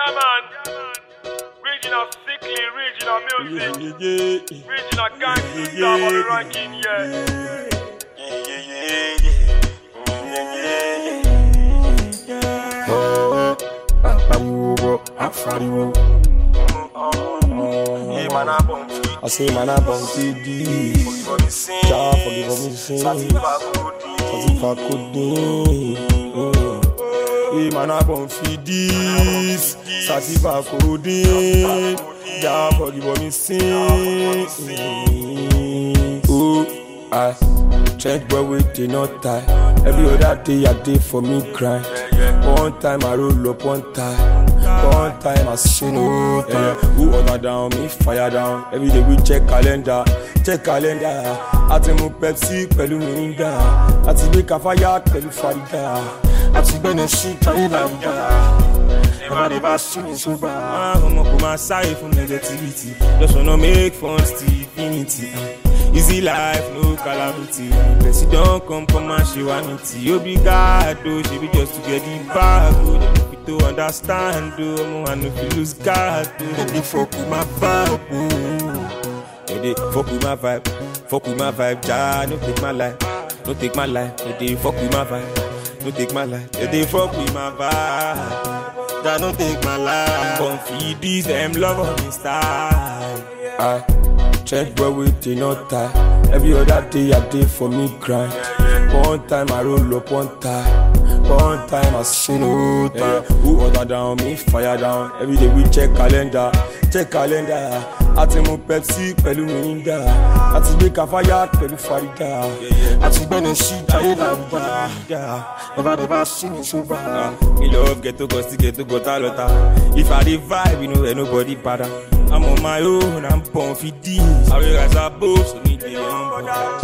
Yeah, man. Regional sickly, regional music, regional gangster, yeah, on the ranking, yeah. I say man I bum TD Jah forgive me sin Satisfa kodin Hey man I bum feed this Satisfa kodin Jah forgive me sin Oh I Trench boy with the not tie Every other day I day for me grind One time I roll up one time One time I say no time Who order down me fire down Every day we check calendar Check calendar Àti mu Pepsi pẹ̀lú Mirinda Àti gbé Kafaya pẹ̀lú Farida Àti gbẹ́nẹ̀ sí Jayé Làwùjá Never never see me sober Ọmọ kò máa sáré fún negativity Just wanna make fun till infinity uh. Easy life, no calamity. Person don't come come and she want it. You be God, oh, she be just to get the bag, oh. They don't fit to understand, oh. I'm one if you lose God, oh. They fuck with my vibe, oh. They dey fuck with my vibe, fuck with my vibe, Jah, no take my life, no take my life. They dey fuck with my vibe, no take my life. They dey fuck with my vibe, Jah, no take my life. Come feed these them love on me style. I Check boy with the not tie. Every other day I day for me grind. One time I roll up one time. One time I say no time. Who order down me fire down. Every day we check calendar, check calendar. Àti mu Pepsi pẹ̀lú Mirinda. Àti gbé Kafaya pẹ̀lú Farida. Àti gbẹ́nẹ̀ sí Jayé Làwùjá. Never never see me sober. Me love ghetto cause still ghetto got a lot of. If I dey vibe, you know where nobody bother. I'm on my own, I'm born for this. I realize I both so need the young